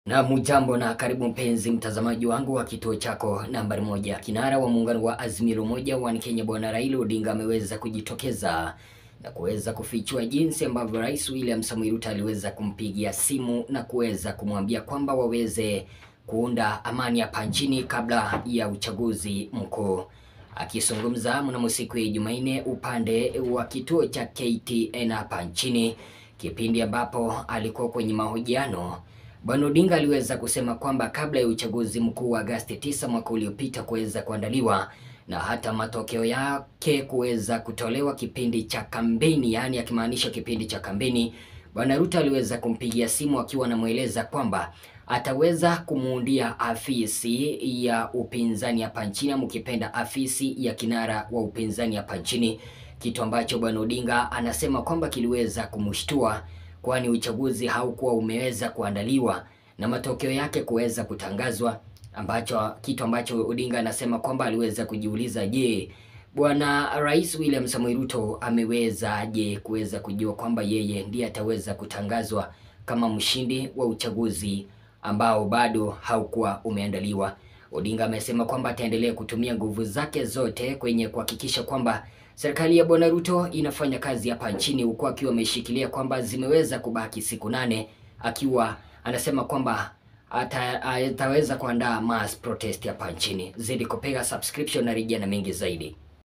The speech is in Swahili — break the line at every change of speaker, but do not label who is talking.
Na mujambo na karibu mpenzi mtazamaji wangu wa kituo chako nambari moja. Kinara wa muungano wa Azimio la Umoja wa Kenya Bwana Raila Odinga ameweza kujitokeza na kuweza kufichua jinsi ambavyo Rais William Samoei Ruto aliweza kumpigia simu na kuweza kumwambia kwamba waweze kuunda amani hapa nchini kabla ya uchaguzi mkuu. Akizungumza mnamo siku ya Jumanne upande wa kituo cha KTN hapa nchini, kipindi ambapo alikuwa kwenye mahojiano Bwana Odinga aliweza kusema kwamba kabla ya uchaguzi mkuu wa Agosti 9 mwaka uliopita kuweza kuandaliwa na hata matokeo yake kuweza kutolewa kipindi cha kampeni, yaani akimaanisha kipindi cha kampeni, Bwana Ruto aliweza kumpigia simu akiwa anamweleza kwamba ataweza kumuundia afisi ya upinzani hapa nchini, mkipenda afisi ya kinara wa upinzani hapa nchini, kitu ambacho Bwana Odinga anasema kwamba kiliweza kumshtua kwani uchaguzi haukuwa umeweza kuandaliwa na matokeo yake kuweza kutangazwa, ambacho kitu ambacho Odinga anasema kwamba aliweza kujiuliza, je, bwana Rais William Samoei Ruto ameweza je kuweza kujua kwamba yeye ndiye ataweza kutangazwa kama mshindi wa uchaguzi ambao bado haukuwa umeandaliwa. Odinga amesema kwamba ataendelea kutumia nguvu zake zote kwenye kuhakikisha kwamba serikali ya bwana Ruto inafanya kazi hapa nchini, huku akiwa ameshikilia kwamba zimeweza kubaki siku nane, akiwa anasema kwamba ata, ataweza kuandaa mass protest hapa nchini. Zidi kupega subscription na rejea na mengi zaidi.